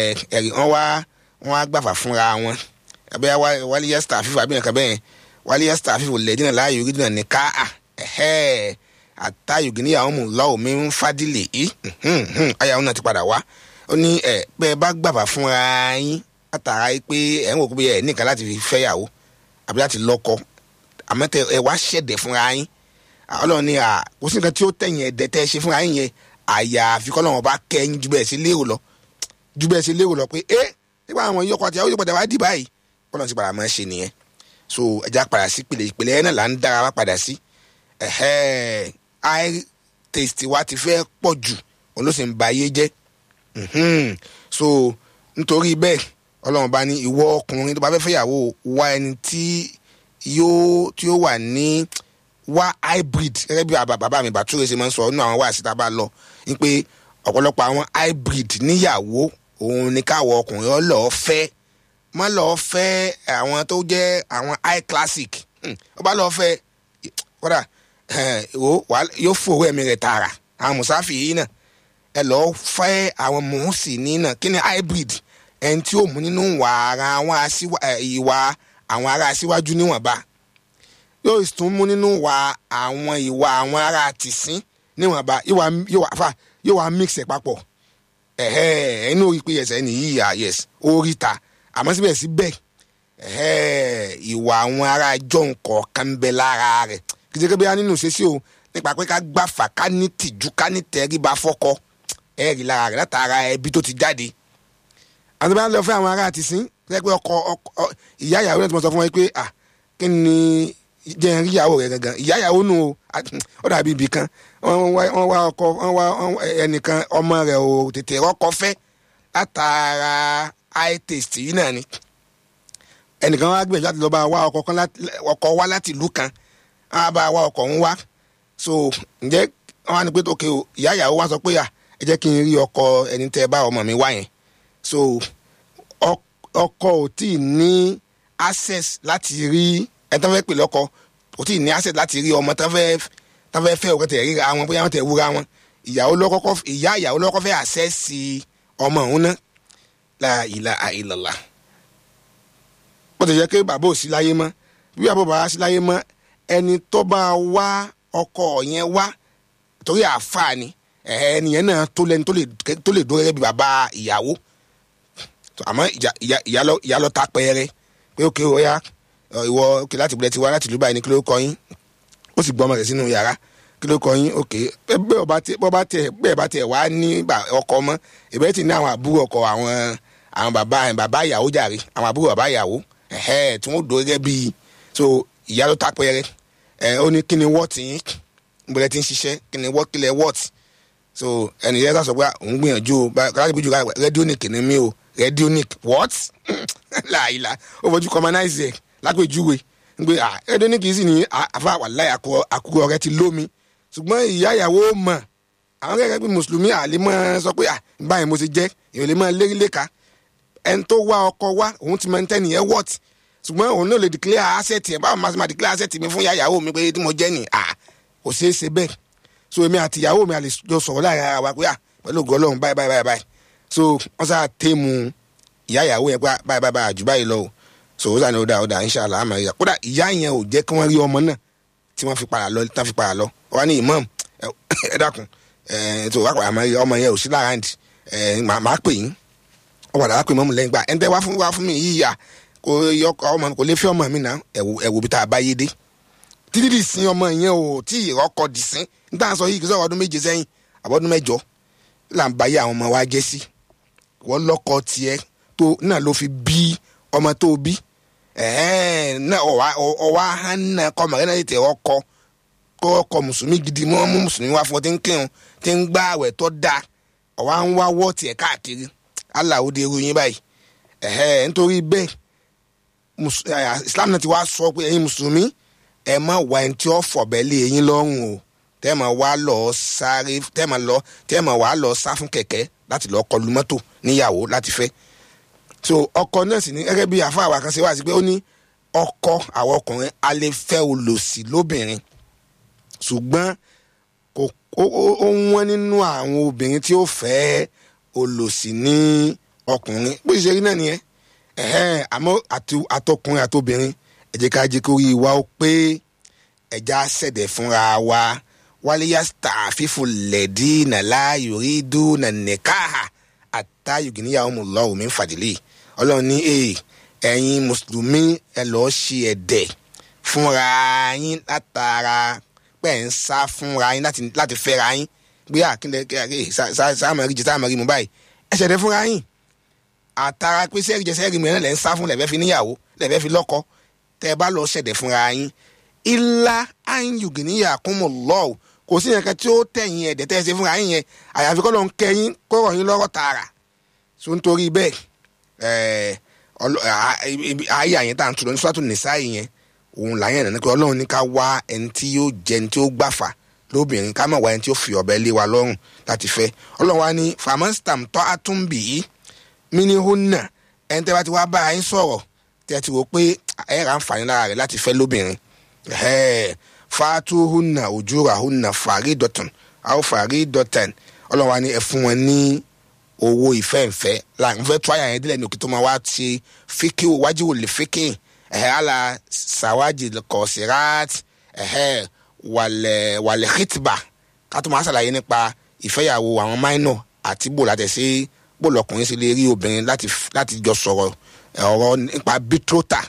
ẹ̀rí wọn wá wọn wá gbàfà fúnra wọn abẹ́yà wálé yẹ star fífa bí nǹkan bẹ́ẹ̀ wálé yẹ star fífa lẹ̀ dínà láàyò rí dínà ní ká à ẹ̀hẹ́ àtàyò gíní àwọn mú lọ́wọ́ mi ń fadílé yìí ayàwó náà ti padà wá ó ní ẹ pé ẹ bá gbàfà fúnra yín látara yìí pé ẹ ń wò pé ẹ nìkan láti fi fẹ́yàwó àbí láti lọ́kọ àmọ́ tẹ ẹ wá ṣẹ̀dẹ̀ fúnra yín ọlọ́run ní à kò sí nǹkan tí ó tẹ̀yìn ẹ̀dẹ̀ tẹ́ ẹ ṣe fúnra yín yẹn àyàfi kọ́lọ́run bá kẹ́yìn ju bẹ́ẹ̀ sí lérò lọ ju bẹ́ẹ̀ sí lérò lọ pé ẹ nígbà àwọn yọkọ àti àwọn yọkọ wá dì báyìí kọ́lọ́run ti padà máa ṣe nìyẹn so ẹja padà sí ìpìlẹ̀ ìpìlẹ̀ ẹ̀ náà là ń dára wá padà sí ẹ̀hẹ́ high taste wa ti fẹ́ pọ̀ jù òun ló sì ń ba ayé jẹ́ Mhm. so nítorí bẹ́ẹ̀ ọlọ́run bá ní ìwọ ọkùnrin tó bá fẹ́ fẹ́yàwó wá ẹni tí yóò tí ó wà ní wá hybrid gẹ́gẹ́ bí bàbá bàbá mi bàtúrò ṣe máa ń sọ nínú àwọn wáàsí tá a bá lọ ní pé ọ̀pọ̀lọpọ̀ àwọn hybrid níyàwó òun ni káwọ ọkùnrin ọlọ́ọ̀ fẹ́ má lọ́ọ́ fẹ́ àwọn tó jẹ́ àwọn high classic Hmm. ó bá lọ́ọ́ fẹ́ kódà ẹ̀, wò, wàá- yóò fòwò ẹ̀mí rẹ̀ tààrà àwọn mùsáfì yìí náà ẹ lọ́ọ́ fẹ́ àwọn mùsì ní náà kí ni hybrid ẹni tí ó mú nínú ìwà ara àwọn aṣíwá- ẹ̀, ìwà àwọn ará aṣíwájú níwọ̀nba yóò tún mú nínú ìwà àwọn ìwà àwọn ará tìsín níwọ̀nba yóò wá yóò wá fà yóò wá mix ẹ̀ papọ̀ ẹ̀hẹ́ ẹnu orí pé ẹsẹ̀ ni yíyà yes orí ta àmọ́ síbẹ̀síbẹ̀ ẹ̀hẹ́ ìwà àwọn ará jọ̀hún kọ̀ọ̀kan ń bẹ lára rẹ̀ kìdíkẹ́ bí a nínú ṣeṣe o nípa pé ká gbàfà ká ní tìjú ká ní tẹríba fọ́kọ ẹ̀rí lára rẹ̀ látara ẹbí tó ti jáde àti bá lọ fẹ́ àwọn ará ti sìn pé ọkọ ọkọ ìyá ìyàwó náà ti mọ sọ fún wọn pé à kí ni jẹ́ ń rí ìyàwó rẹ̀ gangan ìyá ìyàwó nù o ó dàbí ibì kan wọ́n wá wọ́n wá ọkọ wọ́n wá wọ́n- ẹnìkan ọmọ rẹ̀ ò tètè rọ́kọ fẹ́ látara high taste yìí náà ni ẹnìkan wá gbìyànjú láti lọ bá wá ọkọ kan láti- ọkọ wá láti ìlú kan wọ́n á bá wá ọkọ ń wá so ǹjẹ́ wọ́n á ní pé òkè o ìyá ìyàwó wá sọ pé à ẹ jẹ́ kí n rí ọkọ ẹni tẹ́ ẹ bá ọmọ mi wá yẹn so ọ- ọkọ ò tí ì ní access láti rí ẹ tán fẹ́ pè lọ́kọ kò tí ì ní access láti rí ọmọ tán fẹ́ tán fẹ́ fẹ́ òkè tẹ̀ ríra wọn bóyá wọn tẹ̀ wúra wọn ìyàwó lọ́kọ́kọ́ ìyá ìyàwó lọ́kọ́ fẹ́ access ọmọ òun náà la ilaha illallah bó ti jẹ́ pé bàbá ò sí láyé mọ́ bí bàbá bàbá sí láyé mọ́ ẹni tó bá wá ọkọ yẹn wá torí àáfàá ni ẹ̀ẹ́ ẹnìyẹn náà tó lẹni tó lè tó lè dó gẹ́gẹ́ bí bàbá ìyàwó àmọ́ ìjà ìyá ìyá lọ ìyá lọ ta pẹ́ẹ́rẹ́ pé òkè ó yá ọ, ìwọ òkè láti bilẹ̀ ti wá láti ìlú báyìí ní kí ló kọ yín ó sì gbọ́ ọmọ rẹ̀ sínú yàrá kí ló kọ yín òkè bẹ́ẹ̀ ọba tẹ bọ́ba tẹ bẹ́ẹ̀ bá tẹ wá ní bà- ọkọ mọ́ ìbẹ́ ti ní àwọn àbúrò ọkọ àwọn àwọn bàbá bàbá ìyàwó jàre àwọn àbúrò bàbá ìyàwó ẹ̀hẹ́ tí wọ́n dó gẹ́gẹ́ bíi so ìyá ló ta pẹ́ẹ́rẹ́ ẹ̀ ó ní kí ni wọ́ọ̀tì yín gbọ́dọ̀ ti ń ṣiṣẹ́ kí ni wọ́ọ̀tì kílẹ̀ wọ́ọ̀tì so ẹnì yẹn sọ pé òun gbìyànjú o bá- láti bí ju rẹ́díónìkì ni mí o rẹ́díónìkì what láìla ó fojú commonize ẹ̀ lápèjúwe ń pé ah rẹ́díónìkì sì ní ah, àfa wàláì àkúrò rẹ ti lómi ṣùgbọ́n ìyá ìyàwó mọ̀ àwọn gẹ́gẹ́ bí mùsùlùmí àlè mọ́ sọ pé ah báyìí mo ti jẹ́ èèyàn lè máa lérí léka ẹni tó wá ọkọ wá òun ti máa ń tẹ́ni ẹ̀ wọ́t ṣùgbọ́n òun náà lè declare asset ẹ̀ báwo máa ṣe máa declare asset mi fún ìyá ìyàwó mi pé tí mo jẹ́ ni ah kò ṣeé ṣe bẹ́ẹ̀ so èmi àti ìyàwó mi a lè jọ sọ̀rọ̀ láàrin ara wa pé à pẹ̀lú ògo ọlọ́run báyìí báyìí báyìí báyìí so wọ́n sá téèmù ìyá ìyàwó yẹn pé à, báyìí báyìí báyìí àjù báyìí lọ o so ó sàn ní ó dà ó dà inṣàlá àmọ́ ìyá kódà ìyá yẹn ò jẹ́ kí wọ́n rí ọmọ náà tí wọ́n fi padà lọ tán fi padà lọ wọ́n ní imam ẹ ẹ dákun ẹ tó wá padà mọ́ ọmọ yẹn ò sí láàáńdì ẹ màá pè yín wọ́n padà wá pè mọ́mù lẹ́yìn gbà ẹ̀ ń tẹ́ wá fún wá fún mi yìí yà kò yọ ọmọ mi kò lè fẹ́ ọmọ mi náà ẹ̀wò ẹ̀wò bí tá a bá yé dé títí di sin ọmọ yẹn ò tí ì rọ́kọ dì sín níta sọ yìí kì í sọ̀rọ̀ ọdún méje sẹ́yìn àbọ̀dún mẹ́jọ là ń báyé àwọn ọmọ wa jẹ́ sí wọ́n lọ́kọ tiẹ̀ tó náà ló fi bí ọmọ tó bí ẹ̀ẹ́n náà ọ̀wá ọ̀wá hánà kọ́mọ rẹ̀ náà tètè ọkọ kó ọkọ mùsùlùmí gidi wọ́n mú mùsùlùmí wá fún ọ tí ń kírun tí ń gbá àwẹ̀ tó dáa ọ̀wá ń wá wọ́ tiẹ̀ káàkiri aláwo de irú yín báyìí ẹ̀hẹ́ nítorí bẹ́ẹ̀ mus- eh, Islam náà ti wá sọ pé ẹ̀yin mùsùlùmí ẹ má wá ẹni tí ó fọ̀bẹ́ lé eyín lọ́rùn o tẹ́ ẹ máa wá lọ sáré tẹ́ ẹ máa lọ tẹ́ ẹ máa wá lọ sá fún kẹ̀kẹ́ láti lọ kọlu mọ́tò níyàwó láti fẹ́ so ọkọ náà sì ní gẹ́gẹ́ bí àfa àwa kan ṣe wá sí pé ó ní ọkọ àwọn ọkùnrin a lè fẹ́ olòṣì lóbìnrin ṣùgbọ́n kò ó ó- ó wọ́n nínú àwọn obìnrin tí ó fẹ́ olòṣì ní ọkùnrin bó ṣe rí náà nìyẹn ẹ̀hẹ́n àmọ́ àti- àtọkùnrin àtobìnrin ẹ jẹ́ ká jẹ́ kó rí wa ó pé ẹja ṣẹ̀dẹ̀ fúnra wa wálíyá star fífò lẹ̀dí nàlá yorí dùn nànẹ́káhà àtàyògìníyàwó mu lọ́wọ́ mi ń fàdílé ọlọ́run ní ee ẹ̀yin mùsùlùmí ẹ lọ́ọ́ ṣe ẹ̀dẹ̀ fúnra yín látara pẹ̀ ń sá fúnra yín láti láti fẹ́ra yín gbé àkíndẹ̀ sáàmù rí jẹ sáàmù rí mu báyìí ẹ ṣẹ̀dẹ̀ fúnra yín àtara pé sẹ́ẹ̀rì jẹ sẹ́ẹ̀rì mìíràn lẹ́ ń sá fún lẹ́fẹ́ fi níyàwó lẹ́fẹ́ fi lọ́kọ tẹ́ ẹ bá lọ ṣẹ̀dẹ̀ fúnra yín ilá ayùgìníyà kúnmọ̀ lọ́wọ́ kò sí yẹn kan tí ó tẹ̀yìn ẹ̀dẹ̀ tẹ́ ẹ ṣe fúnra yín yẹn àyàfi kọ́ ló ń kẹ́yìn kọ́rọ̀ yín lọ́rọ̀ tààrà so nítorí bẹ́ẹ̀ ẹ̀ẹ́ ọlọ- à- ibi- ayé àyẹn tá à ń tu lọ ní sọ́tún nìsáyì yẹn òun làyẹn nana pé ọlọ́run ní ká wá ẹni tí yóò jẹ ẹni tí ó gbàfà lóbìnrin ká má wá ẹni tí ó fi ọ̀bẹ lé wa lọ́rùn láti fẹ́ ọlọ́run wa ní famastam tọ́ àtúnbì yìí mini hunna ẹni tẹ́ bá ti wá bá yín sọ̀rọ̀ tẹ́ ti wò pé ẹ ra àǹfààní lára rẹ̀ láti fẹ́ lóbìnrin ẹ̀hẹ́, fatu hunna ojúra hunna fàrí dọ̀tàn àwọn fàrí dọ̀tàn ọlọ́run wa ní ẹ fún wọn ní owó ìfẹ́ǹfẹ́ la n fẹ́ tó àyà yẹn dílẹ̀ ní òkè tó máa wá ti fíkì wájú wò lè fíkì ẹ̀hẹ́ àlà sàwájì kọ̀ọ̀sìrát ẹ̀hẹ́ wàlẹ̀ wàlẹ̀ hìtìbà ká tó máa ṣàlàyé nípa ìfẹ́yàwó àwọn máínọ̀ àti bò láti ṣe bò lọkùnrin sì lè rí obìnrin láti láti jọ sọ̀rọ̀ ọ̀rọ̀ nípa bítrọ́tà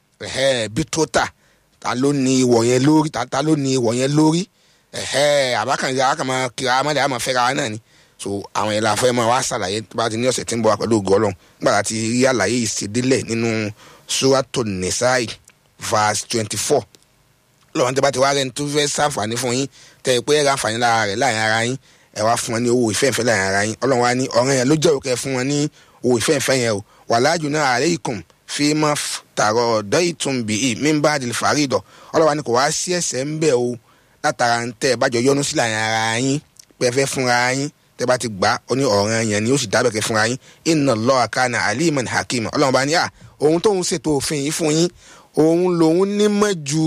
ẹ̀hẹ́ bítrọ́tà ta ló ní ìwọ̀ yẹn lórí ta ta ló ní ìwọ̀ yẹn lórí ẹ̀hẹ́ àbákànjá àkàmọ́ kiri amálẹ̀ àmọ́ fẹ́ra wa náà ni so àwọn yẹn la fẹ́ máa wá ṣàlàyé tó bá ti ní ọ̀sẹ̀ tí ń bọ̀ wá pẹ̀lú ògo ọlọ́run nígbà tá a ti rí àlàyé ìṣedílẹ̀ nínú surato nisai verse twenty four lọ́wọ́n tẹ́ bá ti wá rẹ́ni tó fẹ́ ṣàǹfààní fún yín tẹ́ ẹ pé ẹ ra àǹfààní lára rẹ̀ láàrin ara yín ẹ wá fún wọn ní owó ìfẹ́ǹfẹ́ láàrin ara yín ọlọ́run wa ní ọ̀rẹ́ yẹn ló jẹ́ òkè fún wọn ní owó ìfẹ́ǹfẹ́ yẹn o wàlájú náà alaykum fi máa tààrọ̀ ọ̀dọ́ ìtúnbí i mímbà àdìl fàrídọ̀ ọlọ́run wa ní kò wá sí ẹ̀sẹ̀ ń bẹ̀ o látara ń tẹ́ ẹ bá jọ yọnu sí láàrin ara yín pẹ́fẹ́ fúnra yín tẹ́ bá ti gbà ó ní ọ̀ràn yẹn ni ó sì dábẹ̀kẹ́ fúnra yín inna Allaha kana aliman hakima ọlọ́run bá ní à òun tóun ṣètò òfin yìí fún yín òun lòun nímọ̀ jù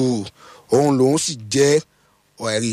òun lòun sì jẹ́ ẹ̀rí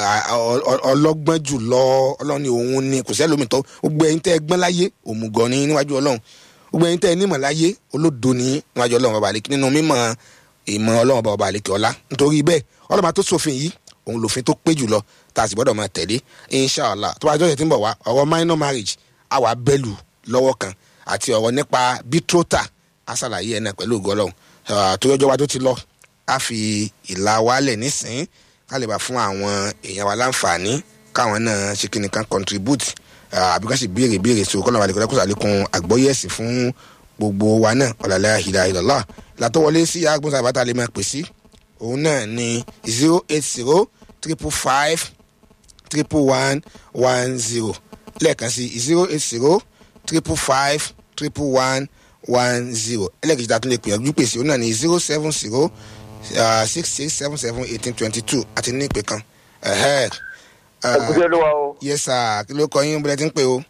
ọlọ́gbọ́n jù lọ ọlọ́run ni òun ni kò sẹ́lómi tó gbogbo ẹ̀yin tẹ́ ẹ gbọ́n láyé òmùgọ̀ ni níwájú ọlọ́run gbogbo ẹ̀yin tẹ́ ẹ nímọ̀ láyé olódo ni níwájú ọlọ́run bàbá àlekí nínú mímọ̀ ìmọ̀ ọlọ́run bàbá àlekí ọlá nítorí bẹ́ẹ̀ ọlọ́run bá tó ṣòfin yìí òun lòfin tó pé jù lọ tá a sì gbọ́dọ̀ máa tẹ̀lé inshallah tó bá jọ́sẹ̀ tí ń bọ̀ wá ọ̀rọ̀ minor marriage àwa bẹ́lù lọ́wọ́ kan àti ọ̀rọ̀ nípa betrothal aṣàlàyé ẹ̀ náà pẹ̀lú ògo ọlọ́run tó yọjọ́ wa tó ti lọ á fi ìlà wálẹ̀ nísìnyí ká lè bá fún àwọn èèyàn wa láǹfààní káwọn náà ṣe kí ni kan contribute àbí ká sì béèrè béèrè sí okòlò àlekò lẹ́kọ̀ọ́ sàlékún àgbọ́yé ẹ̀sìn fún gbogbo wa náà ọ̀làlẹ́ ìlà ìlọ́lá ìlàtọ́ wọlé sí agbóhùn àbáta lè máa pè sí òun náà ní zero eight zero triple five triple one one zero lẹ́ẹ̀kan sí zero eight zero triple five triple one one zero ẹlẹ́kejì tá a tún lè pè ọ́jú pèsè òun náà ní zero seven zero six six seven seven eighteen twenty two àti ní ìpè kan. ẹkúnṣẹ́ ló wà o. yes sir kí ló kọ yín bọ́lá tí ń pè o.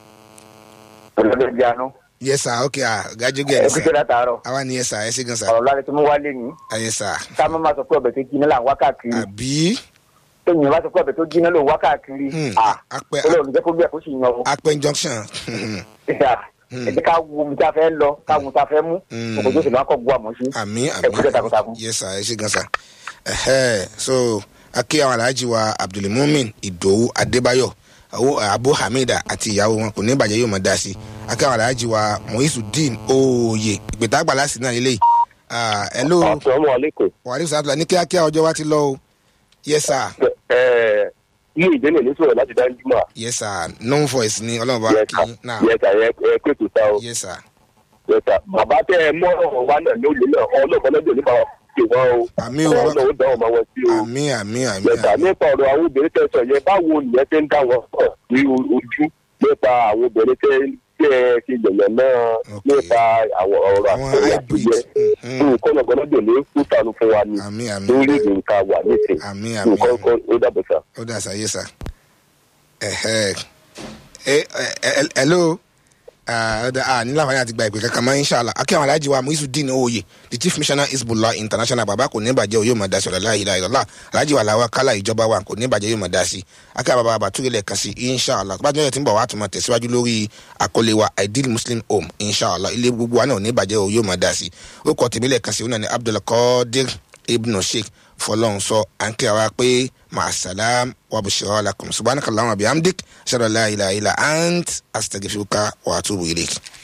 ọ̀lọ́dẹ jánu. yes sir ok ah gajù gẹ̀ ẹ́ ẹkúnṣẹ́ látàárọ̀. àwa ni yes sir ẹ ṣe gan sir. ọ̀rọ̀ láti tún mú wálé ní. ah yes sir. ká má má sọ pé ọbẹ̀ tó jiná là ń wá káàkiri. àbí. èèyàn bá sọ pé ọbẹ̀ tó jiná ló ń wá káàkiri. Hmm, ah apẹ- olóòrùn jẹ́ kó bí ẹ̀kú sì yan o. apẹ junction. ẹ jẹ́ ká wo omi tá a fẹ́ lọ ká wo tá a fẹ́ mú. Hmm. òkòtò sì máa kọ́ bu àmọ́ sí. àmì ẹkúnṣẹ́ àmì takuntakun. yes sir ẹ ṣe gan sir. Ẹhẹ́, so akí àwọn aláàjì wa abdulmumin ìdòwú adébáyọ̀ àwọn abu hamida àti ìyàwó wọn kò ní ìbàjẹ́ yóò máa dá sí akí àwọn aláàjì wa mohisudeen oye ìpètà àgbàlá sí náà lélẹ́yìí. Ah, hello Assalamu alaikum. wàhálà sàtúlà ní kíákíá ọjọ́ wa ti lọ o yes sir Ẹ ilé ìdílé ní sọ̀rọ̀ láti dájú mọ́. yes sir no voice ni ọlọ́run bá Yes kí sir. náà Yes sir. Ẹ ẹ pé tó ta o. yes sir Yes sir. Bàbá tẹ ẹ mọ́ ọ̀rọ̀ wa náà lóye náà ọlọ́pàá lọ́jọ́ nípa ṣe wọ́n o. àmì o Ọlọ́run ó dá ọmọ wọn sí o. àmì àmì àmì Yes sir. àmì Nípa ọ̀rọ̀ àwọn obìnrin tẹ sọ yẹn báwo nìyẹn ti ń dá wọn pọ̀ ní o- ojú nípa àwọn obìnrin tẹ tẹ ẹ ṣe yẹ̀yẹ̀ náà Okay. nípa àwọn ọ̀rọ̀ àwọn àkọyà tó hybrid yẹ. mhm. Nǹkan ọ̀gbọ́n lọ́jọ́ ní kútàlù fún wa ni àmì àmì lórí nǹkan wà nísìnyí. àmì àmì Nǹkan àmì. kan ó dàbọ̀ sá. ó dà sáyé sá ẹhẹ ẹ ẹ ẹ hello nílò àǹfààní àti gba ìpè kankan mọ́ inshàlá akí àwọn alájí wa muisudin oye the chief missioner isbullah international bàbá kò ní ìbàjẹ́ yóò máa dá sí ọ̀la ìlà ìlọ́lá alájí wa làwọn kálá ìjọba wa kò ní ìbàjẹ́ yóò máa dá sí akí àwọn bàbá bàtúrẹ́ lẹ̀ kan sí inshàlá tó bá jẹ́ tí ń bọ̀ wá tún máa tẹ̀síwájú lórí àkọlé wa ideal muslim home inshàlá ilé gbogbo wa náà ní ìbàjẹ́ yóò máa dá sí ó kọ́ tèmi lẹ̀ kan sí ọ̀nà ní abdulkadir ibn sheikh fọlọ́n sọ à ń kíra wa pé màsálàm wàbùsùrọ̀ lakum subhanakallahumma bihamdik ṣàlọ́lá ilà ilà ant astaghfiruka wa atubu ilayk.